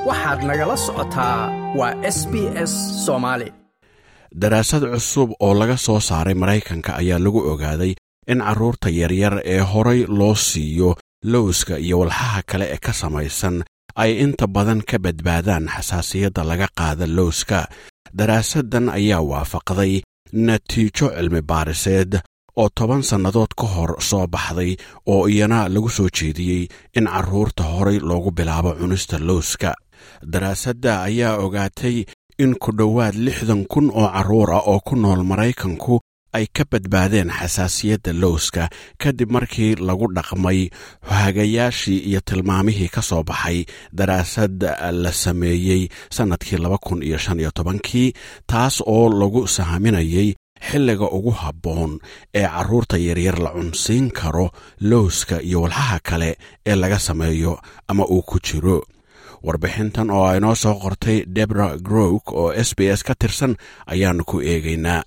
waxaad nagala socotaa waa s b s soomaali daraasad cusub oo laga soo saaray maraykanka ayaa lagu ogaaday in carruurta yaryar ee horay loo siiyo lowska iyo walxaha kale ee ka samaysan ay inta badan ka badbaadaan xasaasiyadda laga qaada lowska daraasaddan ayaa waafaqday natiijo cilmi baariseed oo toban sannadood ka hor soo baxday oo iyana lagu soo jeediyey in carruurta horay loogu bilaabo cunista lowska daraasadda ayaa ogaatay in ku dhowaad lixdan kun oo carruur ah oo ku nool maraykanku ay ka badbaadeen xasaasiyadda lowska kadib markii lagu dhaqmay hagayaashii iyo tilmaamihii ka soo baxay daraasad la sameeyey sannadkii laba kun iyo shan iyo tobankii taas oo lagu sahminayay xilliga ugu habboon ee carruurta yaryar la cunsiin karo lowska iyo walxaha kale ee laga sameeyo ama uu ku jiro warbixintan oo ay noo soo qortay debra growk oo s b s ka tirsan ayaannu ku eegaynaa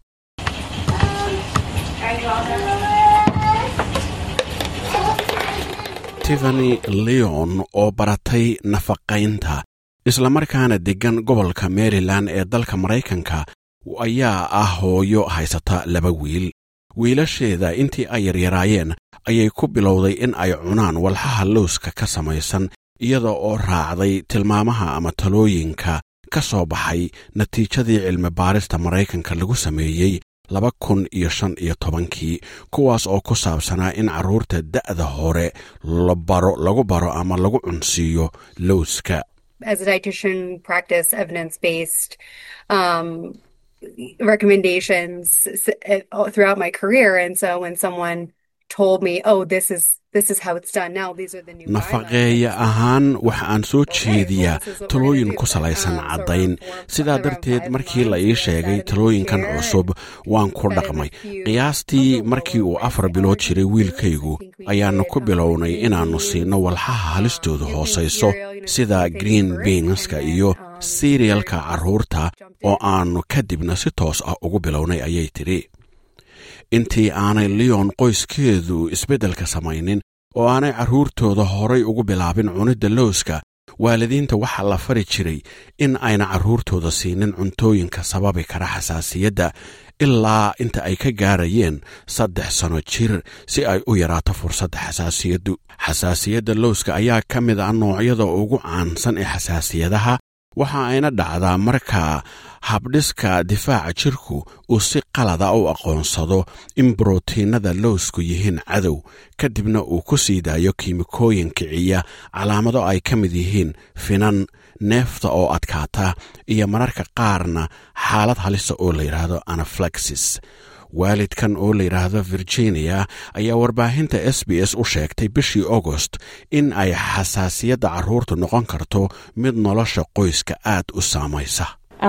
tiffany leon oo baratay nafaqaynta islamarkaana deggan gobolka maryland ee dalka maraykanka ayaa ah hooyo haysata laba wiil wiilasheeda intii ay yaryaraayeen ayay ku bilowday in ay cunaan walxaha lowska ka samaysan iyada oo raacday tilmaamaha ama talooyinka ka soo baxay natiijadii cilmi baarista maraykanka lagu sameeyey laba kun iyo shan iyo tobankii kuwaas oo ku saabsanaa in carruurta da'da hore labaro lagu baro ama lagu cunsiiyo lowska as a dietitian practice evidence-based um, recommendations throughout my career and so when someone told me oh this is this is how it's done now these are the new nafaqeeya ahaan waxa aan soo jeediyaa talooyin ku salaysan caddayn sidaa darteed markii la ii sheegay talooyinkan cusub waan ku dhaqmay qiyaastii markii uu afar bilood jiray wiilkaygu ayaannu ku bilownay inaannu siinno walxaha halistoodu hoosayso sida green beanska iyo siriyalka carruurta oo aannu kadibna si toos ah ugu bilownay ayay tidhi intii aanay leon qoyskeedu isbeddelka samaynin oo aanay carruurtooda horay ugu bilaabin cunidda lowska waalidiinta waxaa la fari jiray in ayna carruurtooda siinin cuntooyinka sababi kara xasaasiyadda ilaa inta ay ka gaarayeen saddex sano jir si ay u yaraato fursadda xasaasiyaddu xasaasiyadda lowska ayaa ka mid ah noocyada ugu caansan ee xasaasiyadaha waxa ayna dhacdaa marka habdhiska difaaca jirku uu si qalada u aqoonsado in brotiinada lowsku yihiin cadow kadibna uu ku sii daayo kiimikooyin kiciya calaamado ay ka mid yihiin finan neefta oo adkaata iyo mararka qaarna xaalad halisa oo la yidhaahdo anaflaxis waalidkan oo la yidhaahdo virginia ayaa warbaahinta s b s u sheegtay bishii agost in ay xasaasiyadda carruurtu noqon karto mid nolosha qoyska aad u saamaysa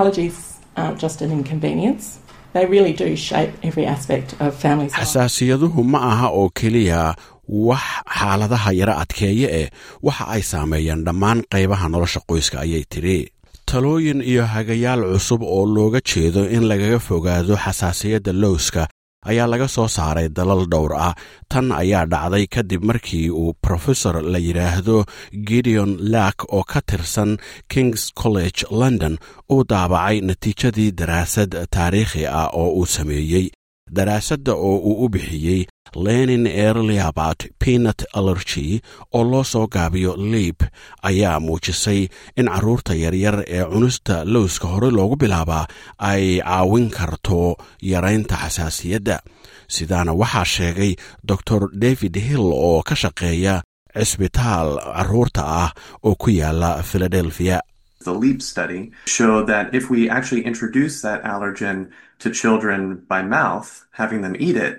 xasaasiyaduhu ma aha oo keliya wax xaaladaha yaro adkeeye eh waxa ay saameeyaan dhammaan qaybaha nolosha qoyska ayay tidhi talooyin iyo hagayaal cusub oo looga jeedo in lagaga fogaado xasaasiyadda lowska ayaa laga soo saaray dalal dhowr ah tan ayaa dhacday kadib markii uu profesor la yidhaahdo gideon lack oo ka tirsan kings college london uu daabacay natiijadii daraasad taariikhi ah oo uu sameeyey daraasadda oo uu u bixiyey lenin erliabat pinat allergy oo loo soo gaabiyo liib ayaa muujisay in carruurta yaryar ee cunista lowska hore loogu bilaabaa ay caawin karto yaraynta xasaasiyadda sidaana waxaa sheegay dor david hill oo ka shaqeeya cisbitaal carruurta ah oo ku yaala philadelphia The LEAP study showed that if we actually introduce that allergen to children by mouth, having them eat it,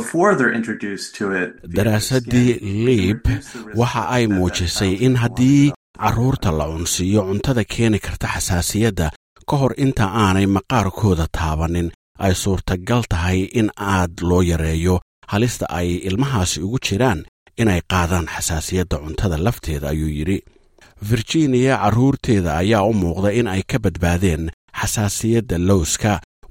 daraasaddii liib waxa ay muujisay in haddii carruurta la cunsiiyo cuntada keeni karta xasaasiyadda ka hor inta aanay maqaarkooda taabanin ay suurtagal tahay in aad loo yareeyo halista ay ilmahaasi ugu jiraan inay qaadaan xasaasiyadda cuntada lafteeda ayuu yidhi virginia carruurteeda ayaa u muuqda in ay ka badbaadeen xasaasiyadda lowska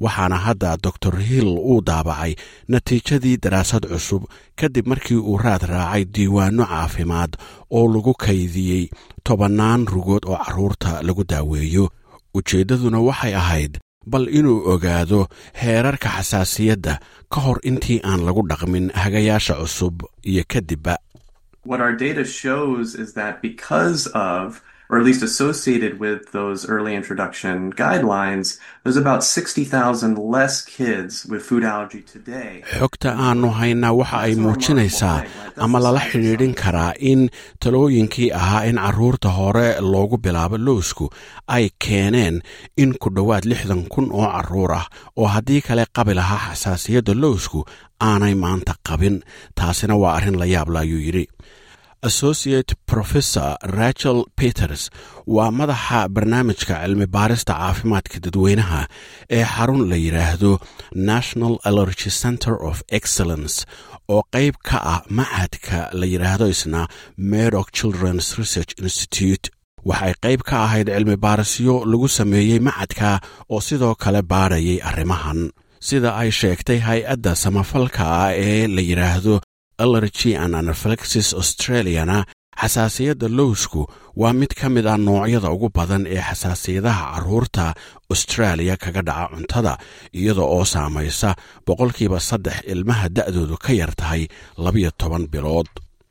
waxaana hadda dor hill uu daabacay natiijadii daraasad cusub kadib markii uu raad raacay diiwaanno caafimaad oo lagu kaydiyey tobannaan rugood oo carruurta lagu daaweeyo ujeeddaduna waxay ahayd bal inuu ogaado heerarka xasaasiyadda ka hor intii aan lagu dhaqmin hagayaasha cusub iyo kadibba What our data shows is that because of, or at least associated with those early introduction guidelines, there's about 60,000 less kids with food allergy today. xogta aannu haynaa waxa ay muujinaysaa ama lala xidhiidhin karaa in talooyinkii ahaa in carruurta hore loogu bilaabo lowsku ay keeneen in ku dhowaad lixdan kun oo carruur ah oo haddii kale qabi lahaa xasaasiyadda lowsku aanay maanta qabin taasina waa arrin la yaabla ayuu yidhi associate professor rachel peters waa madaxa barnaamijka cilmi baarista caafimaadka dadweynaha ee xarun la yidhaahdo national allergy center of excellence oo qayb ka ah machadka la yidhaahdo isna medoc children's research institute waxay qayb ka ahayd cilmi baarisyo lagu sameeyey machadka oo sidoo kale baadhayay arrimahan sida ay sheegtay hay-adda samafalka ah ee la yidhaahdo allergy and anaflexis australiana xasaasiyadda lowsku waa mid ka mid ah noocyada ugu badan ee xasaasiyadaha carruurta austraaliya kaga dhaca cuntada iyada oo saamaysa boqolkiiba saddex ilmaha da'doodu ka yar tahay labiyo toban bilood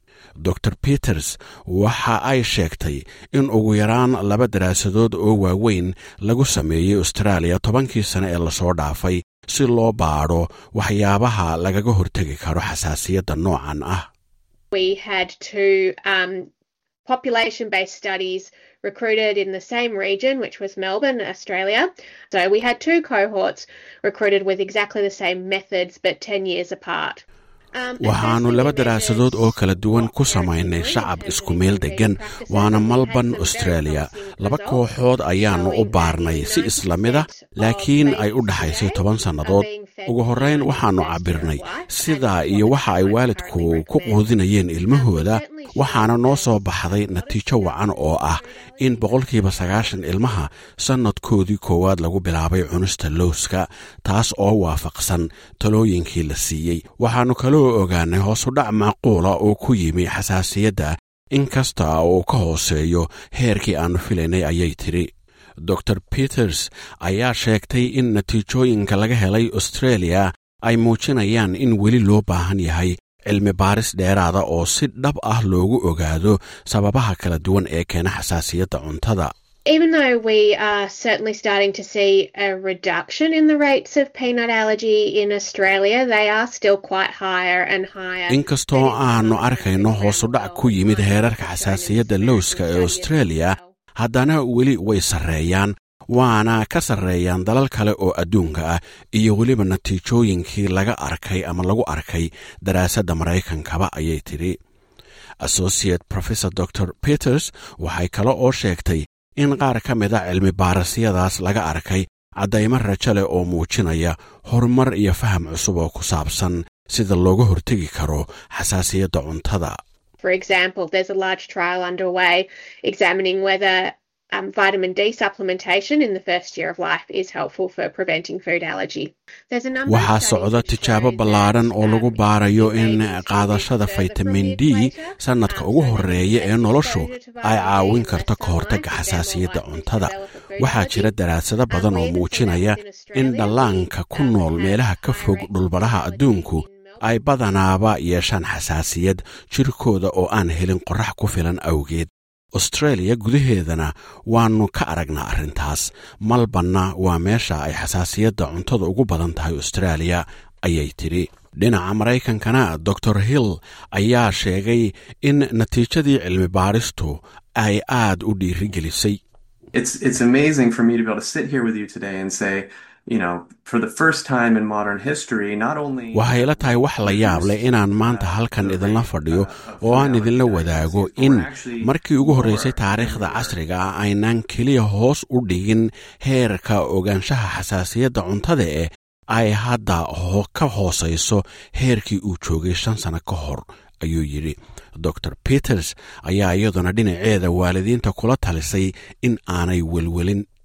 dor peters waxa ay sheegtay in ugu yaraan laba daraasadood oo waaweyn lagu sameeyey austraaliya tobankii sane ee lasoo dhaafay si loo baadho waxyaabaha lagaga hortegi karo xasaasiyadda noocan ah We had two um, population based studies recruited in the same region, which was Melbourne, Australia. So we had two cohorts recruited with exactly the same methods but 10 years apart. waxaannu laba daraasadood oo kala duwan ku samaynay shacab isku meel deggan waana malban australia laba kooxood ayaannu u baarnay si isla mida laakiin ay u dhaxaysay toban sannadood ugu horrayn waxaannu cabbirnay sidaa iyo waxa ay waalidku ku quudinayeen ilmahooda waxaana noo soo baxday natiijo wacan oo ah in boqolkiiba sagaashan ilmaha sannadkoodii koowaad lagu bilaabay cunista lowska taas oo waafaqsan talooyinkii la siiyey waxaannu kaloo ogaanay hoosudhac macquula oo ku yimi xasaasiyadda in kasta uu ka hooseeyo heerkii aannu filaynay ayay tidhi dor peters ayaa sheegtay in natiijooyinka laga helay australia ay muujinayaan in weli loo baahan yahay cilmi baaris dheeraada oo si dhab ah loogu ogaado sababaha kala duwan ee keena xasaasiyadda cuntada Even though we are certainly starting to see a reduction in the rates of peanut allergy in Australia, they are still quite higher and higher. inkastoo aannu arkayno hoosudhac ku yimid heerarka xasaasiyadda lowska ee australia haddana weli way sarreeyaan waana ka sarreeyaan dalal kale oo adduunka ah iyo weliba natiijooyinkii laga arkay ama lagu arkay daraasadda maraykankaba ayay tidhi associate professor dor peters waxay kale oo sheegtay in qaar ka mida cilmi baarasyadaas laga arkay caddaymo rajo leh oo muujinaya horumar iyo faham cusub oo ku saabsan sida looga hortegi karo xasaasiyadda cuntada For example, there's a large trial underway examining whether um, vitamin D supplementation in the first year of life is helpful for preventing food allergy. There's a number of waxaa studies socda that tijaabo show ballaaran that, oo lagu um, baarayo in infant babies qaadashada further from faytamin the d equator, sannadka um, ugu so horreeya ee less noloshu exposure to ay vitamin D, caawin less karto ka hortagga sunlight, xasaasiyadda they're more likely to cuntada develop a food waxaa allergy. jira daraasado badan oo muujinaya in dhallaanka ku nool meelaha ka fog dhulbadhaha adduunku ay badanaaba yeeshaan xasaasiyad jirkooda oo aan helin qorrax ku filan awgeed australia gudaheedana waannu ka aragnaa arrintaas malbanna waa meesha ay xasaasiyadda cuntada ugu badan tahay australia ayay tidhi dhinaca maraykankana dor hill ayaa sheegay in natiijadii cilmi baaristu ay aad u dhiirigelisay It's it's amazing for me to be able to sit here with you today and say, you know, for the first time in modern history, not only waxay ila tahay wax la yaab leh inaan maanta halkan idinla fadhiyo oo aan idinla wadaago in markii ugu horraysay taariikhda casriga ah aynaan keliya hoos u dhigin heerka ogaanshaha xasaasiyadda cuntada eh ay hadda ho- ka hoosayso heerkii uu joogay shan sano ka hor ayuu yidhi dor peters ayaa iyaduna dhinaceeda waalidiinta kula talisay in aanay welwelin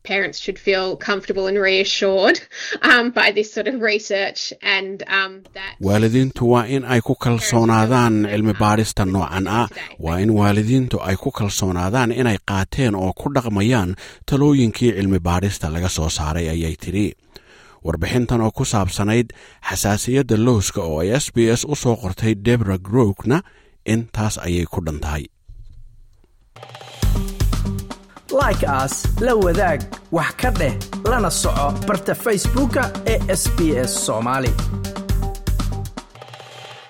parents should feel comfortable and reassured um, by this sort of research and um, that waalidiintu waa in ay ku kalsoonaadaan cilmi baadhista noocan ah waa in waalidiintu ay ku kalsoonaadaan inay qaateen oo ku dhaqmayaan talooyinkii cilmi baadhista laga soo saaray ayay tidhi warbixintan oo ku saabsanayd xasaasiyadda lowska oo ay s b s u soo qortay debra grokna intaas ayay ku dhan tahay like aas la wadaag wax ka dheh lana soco barta facebooka ee sb s soomaali